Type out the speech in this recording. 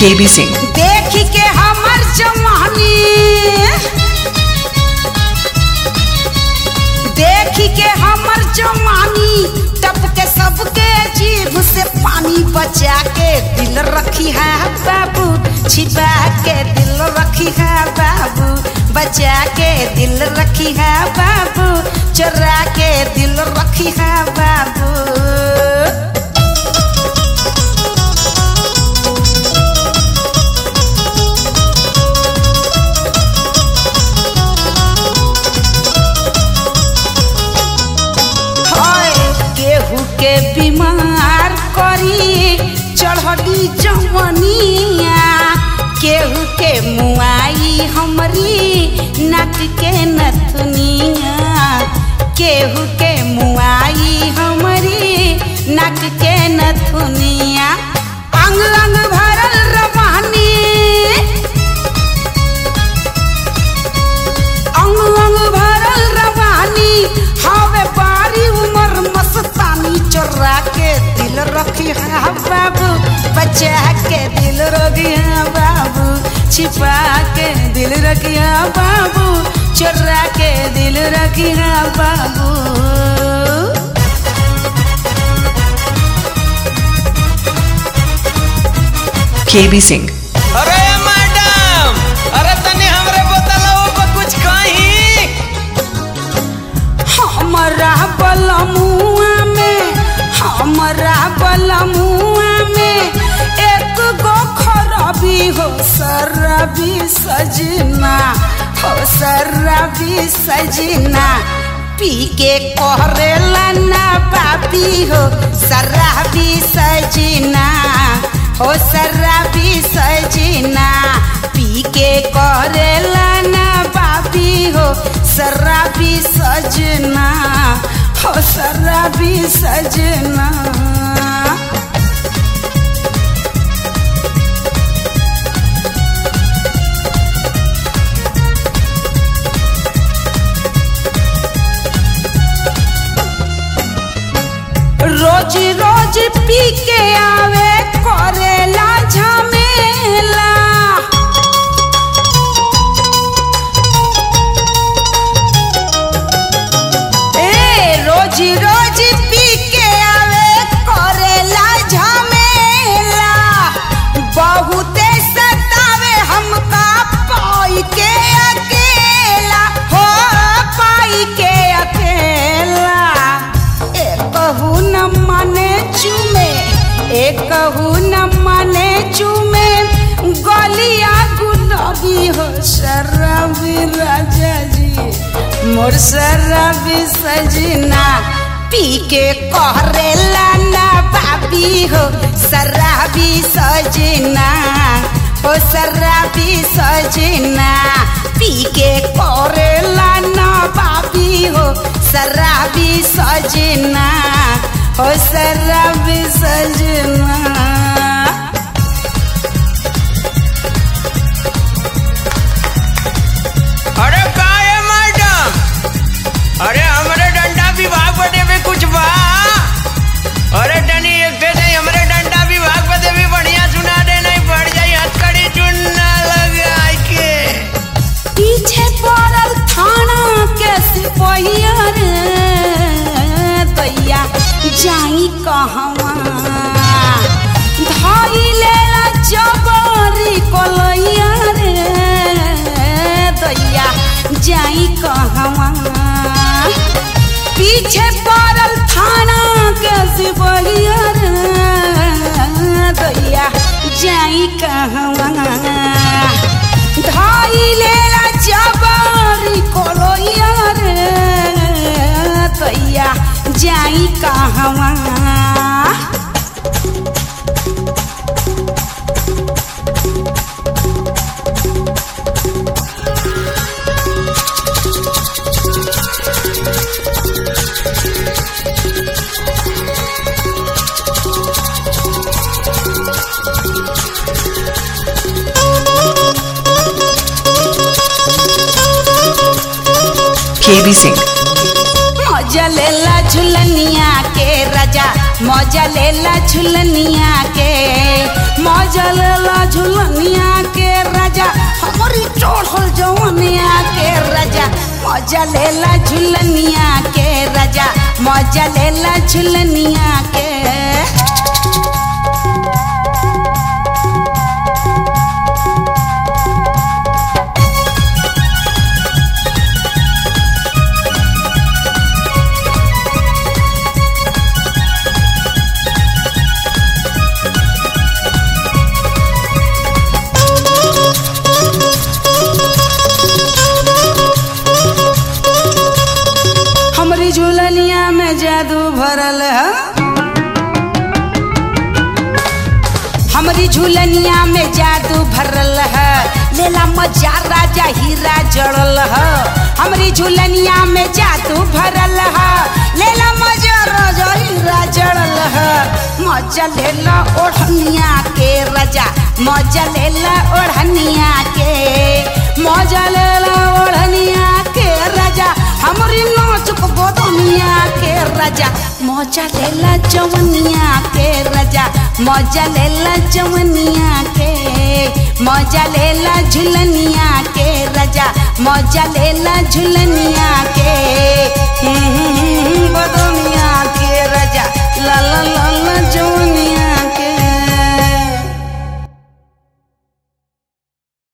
KB Singh. देख के हमर जवानी देख के हमर जवानी टपके सबके जीभ से पानी बचा के दिल रखी है बाबू छिपा के दिल रखी है बाबू बचा के दिल रखी है बाबू चुरा के दिल रखी है बाबू हाय केहू के बीमार करी चढ़ली जवनिया केहू के मुआई हमरी नाक के नथुनिया केहू के मुआई हमरी नाक के नथुनिया अंग अंग भरल रवानी अंग अंग भरल रवानी हवे बारी उमर मस्तानी चोरा के दिल रखी है बाबू बचा के दिल रखी है बाबू छिपा के दिल रखी है बाबू चोरा के दिल रखी है बाबू KB Singh. अरे मैडम अरे तनी हमरे बोतलवा पर कुछ कही हमरा बलमुआ में हमरा बलमुआ में एक गो खरबी हो सरबी सजना हो सरबी सजना पी के कहरेला ना बाबी हो शराबी सजना हो शराबी सजना पी के करेला ना बाबी हो शराबी सजना हो शराबी सजना रोज रोज पी के आवे करेला झमेला ए रोज रोज पी के आवे करेला झमेला बहुते सतावे हमका पाई के अकेला हो पाई के अकेला एकहू न माने चुमे एकहू न माने चुमे गलिया गुलाबी हो शराबी राजा जी मोर शराबी सजना पी के कहरेला ना बाबी हो शराबी सजना हो शराबी सजना पी के करेला ना बाबी हो शराबी सजना हो शराबी सजना अरे का है मैडम अरे हमरे डंडा विभाग बदे भी कुछ बा अरे तनी एक दे दे हमरे डंडा विभाग बदे भी बढ़िया सुना दे नहीं बढ़ जाई हथकड़ी चुनना लगा के पीछे पड़ल थाना के सिपहिया रे दैया जाई कहवा धाई लेला जबरी कोलैया रे दैया जाई कहवा पीछे पड़ल थाना के सिपहिया रे दैया जाई कहवा धाई लेला जबरी कोलोया रे दैया जाई कहवा KB Singh. मजा लेला झुलनिया के राजा मजा लेला झुलनिया के मजा लेला झुलनिया के राजा हमारी चढ़ल जवनिया के राजा मजा लेला झुलनिया के राजा मजा लेला झुलनिया के हमरी झुलनिया में जादू भरल है हमरी झुलनिया में जादू भरल है लेला मजा राजा हीरा जड़ल है हमरी झुलनिया में जादू भरल है लेला मजा राजा हीरा जड़ल है मजा लेला ओढ़निया के राजा मजा लेला ओढ़निया के मजा लेला ओढ़निया के राजा हमरी नाचुक बदनिया के राजा मजा लेला जवनिया के राजा मजा लेला जवनिया के मजा लेला झुलनिया के राजा मजा लेला झुलनिया